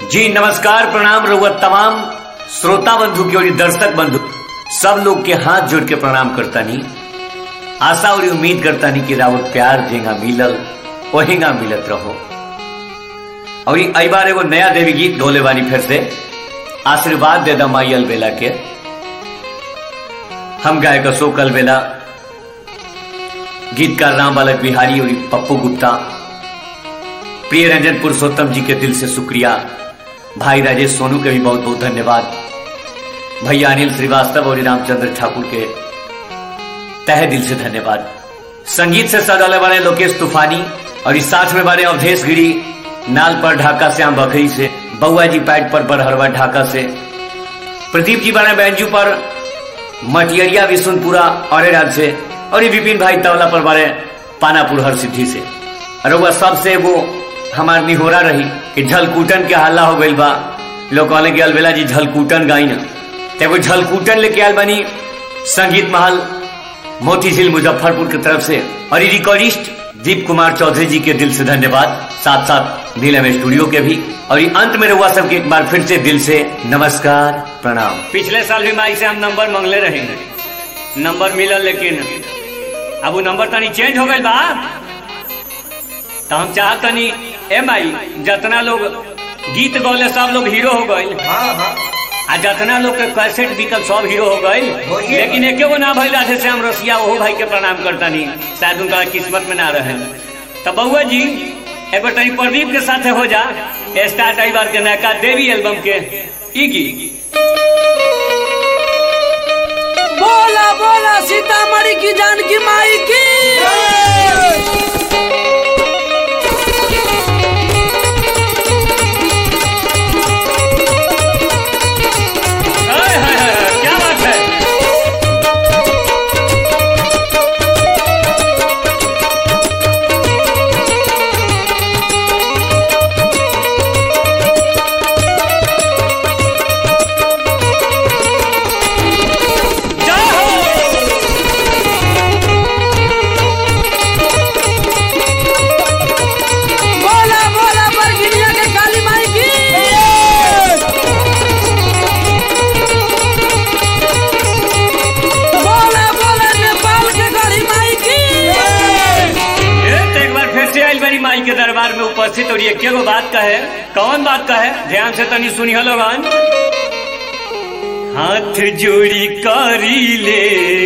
जी नमस्कार प्रणाम रहुआ तमाम श्रोता बंधु के और दर्शक बंधु सब लोग के हाथ जोड़ के प्रणाम करता नहीं आशा और उम्मीद करता नहीं कि रावत प्यार जेगा मिलल वहीगा मिलत रहो और ई बार एगो नया देवी गीत ढोले वाली फिर से आशीर्वाद दे दा माई अलबेला के हम गायक अशोक अलबेला गीतकार राम बालक बिहारी और पप्पू गुप्ता प्रिय रंजन पुरुषोत्तम जी के दिल से शुक्रिया भाई राजेश सोनू के भी बहुत बहुत धन्यवाद भैया अनिल श्रीवास्तव और रामचंद्र ठाकुर के तहे दिल से धन्यवाद संगीत से सजाने वाले लोकेश तूफानी और इस साथ में वाले अवधेश गिरी नाल पर ढाका श्याम बखरी से बउआ जी पैट पर बरहरवा ढाका से प्रदीप जी बने बैंजू पर मटियरिया विशुनपुरा औरेराज से और ये विपिन भाई तवला पर बारे पानापुर हर सिद्धि से और वह सबसे वो हमार निहोरा रही कि झलकूटन के हल्ला हो गई बा लोग कहले कि अलबेला जी झलकूटन गाई ना तो वो झलकूटन लेके आयल बनी संगीत महल मोतीझील मुजफ्फरपुर की तरफ से और ये रिकॉर्डिस्ट दीप कुमार चौधरी जी के दिल से धन्यवाद साथ साथ नीलम स्टूडियो के भी और ये अंत में रहुआ सबके एक बार फिर से दिल से नमस्कार प्रणाम पिछले साल भी माई से हम नंबर मंगले रहेंगे नंबर मिलल लेकिन अब वो नंबर तनी चेंज हो गई बा तो हम चाहतनी ए माई जितना लोग गीत गौले सब लोग हीरो हो गए हाँ हाँ आ जितना लोग के कैसेट बिकल सब हीरो हो गए होइए। लेकिन एके गो ना भइल राधे श्याम रसिया ओहो भाई के प्रणाम करतनी शायद उनका किस्मत में ना रहे तो बउआ जी एक बार तनी प्रदीप के साथ हो जा स्टार्ट आई बार के नयका देवी एल्बम के ई गीत बोला बोला सीतामढ़ी की जानकी माई की हाय, हाय, हाय, क्या बात है जय हो बोला बोला बरगिनिया के काली माई की बोला बोला नेपाल के गढ़ी माई की ये तो एक बार फिर से आइल बड़ी माई के दरबार में उपस्थित और ये के गो बात का है कौन बात का है ध्यान से तनी सुनी लोगन हाथ जोड़ी करी ले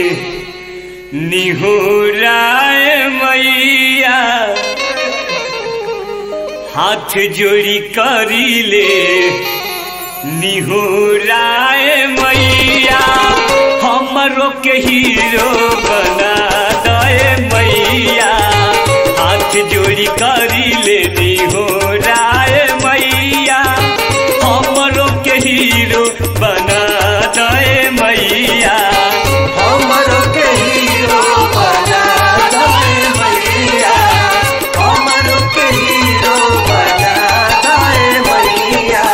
निहुराए मैया हाथ जोड़ी करी ले निहुराए मैया हमरो के हीरो बना दे मैया हाथ जोड़ी करी ले निहुराए मैया हमरो के हीरो बना दे मैया हमरो के हीरो बना दे मैया हमरो के हीरो बना दे मैया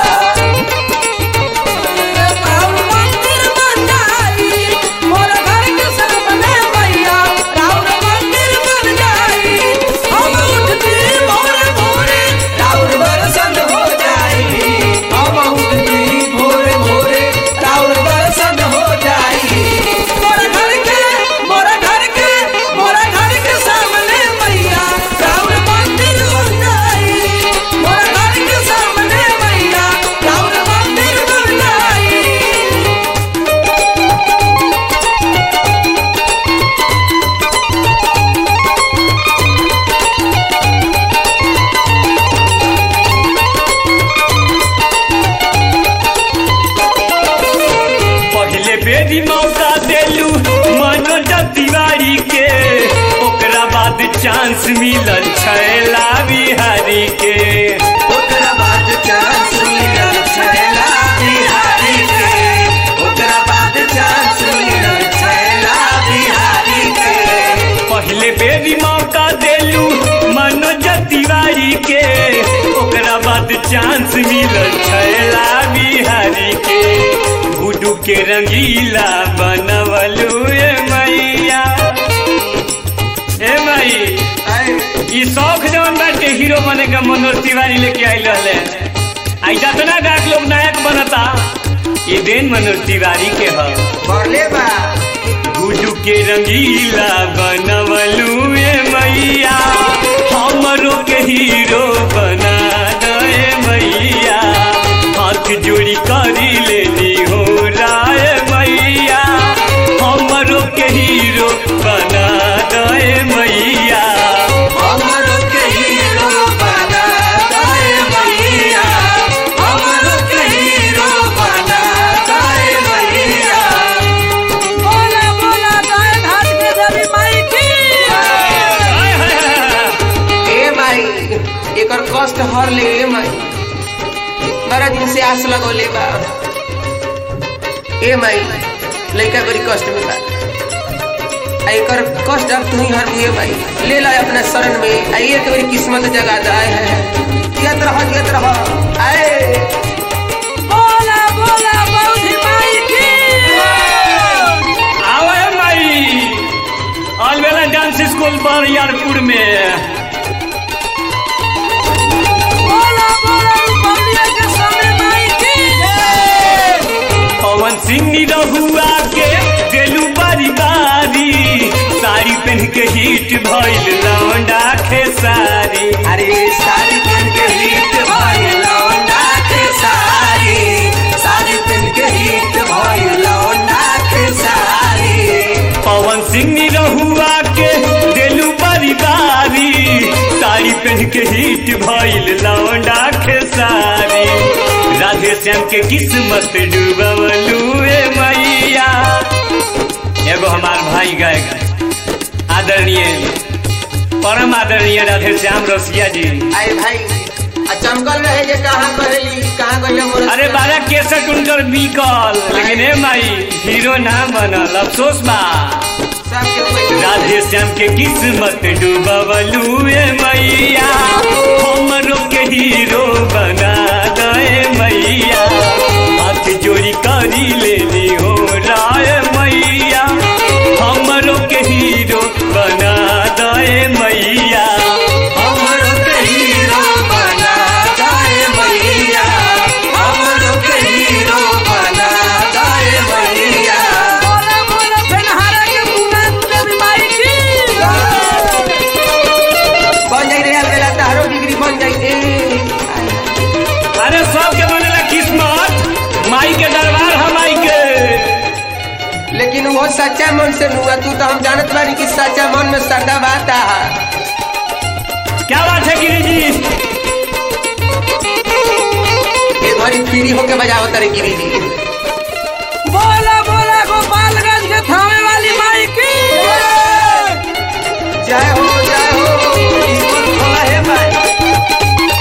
राम मंदिर बन जाई मोर घर के सामने मैया राम मंदिर बन जाई हम उठती भोरे भोरे राउर दर्शन हो जाई हम उठती भोरे भोरे राउर दर्शन हो जाई मोर घर के मोर घर के मोर घर के सामने मैया राउर मंदिर बन जाई मोर घर के सामने मैया राउर मंदिर बन जाई पहले बेरी मौका देलू मनोज तिवारी के ओकरा बाद चांस मिलल छैला बिहारी के ओकरा बाद चांस मिलल छैला बिहारी के ओकरा बाद चांस मिलल छैला बिहारी के पहले बेरी मौका देलू मनोज तिवारी के ओकरा बाद चांस मिलल छैला बिहारी के गुडू के रंगीला बनवलू ए मैया ए माई ऐ ई शौक जवन बाटे हीरो बने का मनोज तिवारी लेके आइल रहले आ ऐसा तो ना गायक लोग नायक बनता ये देन मनोज तिवारी के ह बरले बा गुडू के रंगीला बनवलू ए मैया हमरो के हीरो बना दे मैया हाथ जोड़ी करी लेनी हो राय मैया हमरो के हीरो बना दे मैया हमरो के हीरो बना दे मैया हमरो के हीरो बना दे मैया बोला बोला गाय घाट के देवी माई की हाय, हाय, हाय। ए माई एकर कष्ट हर ले ए माई बड़ा दिन से आस लगोले बा ए माई लड़का बड़ी कष्ट में बा आ एकर कष्ट अब तू ही हर मुए माई ले ला अपना शरण में आइए के बड़ी किस्मत जगा दाए है यत रह यत रह आए बोला बोला बौधी माई की आवे माई अलवेला डांस स्कूल पर यारपुर में बोला बोला बौलिया के समय माई की पवन सिंह रहुआ के गेलू बारी बारी साड़ी पहन के हिट भइल लौंडा खेसारी अरे साड़ी पहन के हिट भइल लौंडा के साड़ी साड़ी पहन के हिट भइल लौंडा के साड़ी पवन सिंह रहुआ के गेलू बारी बारी साड़ी पहन के हिट भइल लौंडा खेसारी राधे श्याम के किस्मत डूबलू ए मैया एगो हमार भाई गायक आदरणीय परम आदरणीय राधे श्याम रसिया जी अरे भाई आ चमकल रहे जे कहाँ कहली कहाँ गइले मोर अरे बारह केसठ उनकर बीकल लेकिन ए माई हीरो ना बनल अफसोस बा सब के कोई राधे श्याम के किस्मत डूबलू ए मैया हमरो के हीरो बना दे मैया हाथ जोड़ी करी लेनी हो राय मैया हमरो के हीरो बना दे मैया हमरो के हीरो बना दाए मैया हमरो के हीरो बना दाए मैया बोला बोला फेनहारा के मुना देवी माई की बन जाई रे बेला तारो डिग्री बन जाई ए अरे सबके बनेला किस्मत माई के दरबार है माई के लेकिन वो सच्चा मन से हुआ तू तो हम जानत बानी कि सच्चा मन में श्रद्धा बात है क्या बात है गिरी जी ये घड़ी फ्री होके बजाओ तारे गिरी जी बोला बोला गोपालगंज के थामे वाली माई की जय हो जय हो ईश्वर भोला है भाई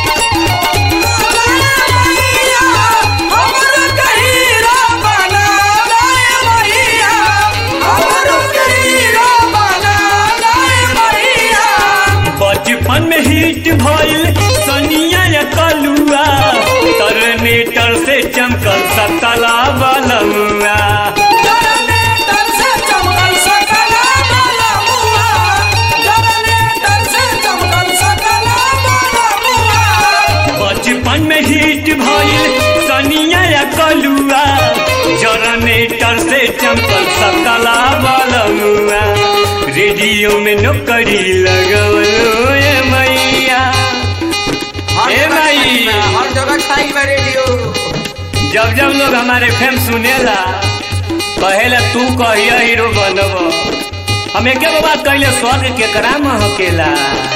हमरो कहीरा बना दे मैया हमरो कहीरा बना दे मैया बचपन में हिट भइल सनिया या कलुआ टर्नेटर से चमकल सतला बलमुआ जनरेटर से चमकल सकला वाला मुआ जनरेटर से चमकल सकला वाला मुआ बचपन में हिट भइल सनिया या कलुआ जनरेटर से चमकल सतला बलमुआ रेडियो में नौकरी लगवलो ए मैया हर ए जगह भाई। छाई बा, हर जगह छाई बा रेडियो जब जब लोग हमारे फेम सुनेला कहेला तू कहिया हीरो बनब हम एक बात कहले स्वर्ग के करा महकेला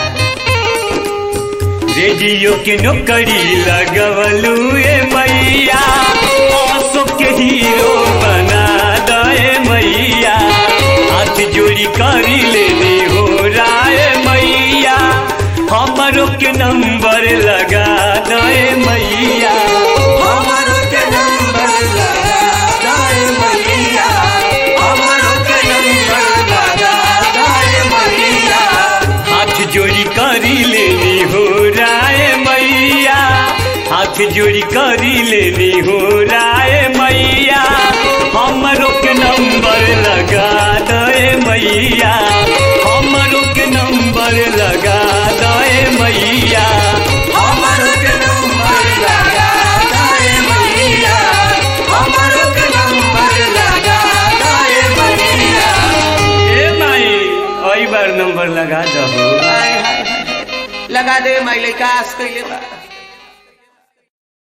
रेडियो के नौकरी लगवलू ए मैया अशोक के हीरो बना दे मैया हाथ जोड़ी करी लेनी हो राय मैया हमरो के नंबर लगा दे मैया हमरो के नंबर लगा दाए मैया हमरो के नंबर लगा दाए मैया हाथ जोड़ी करी लेनी हो राय मैया हाथ जोड़ी करी लेनी हो राय मैया हमरो के नंबर लगा दे मैया हमरो के नंबर लगा दे मैया हमरो के नंबर लगा नंबर लगा दहो हाय हाय हाय लगा दे माई लइका आस कइले बा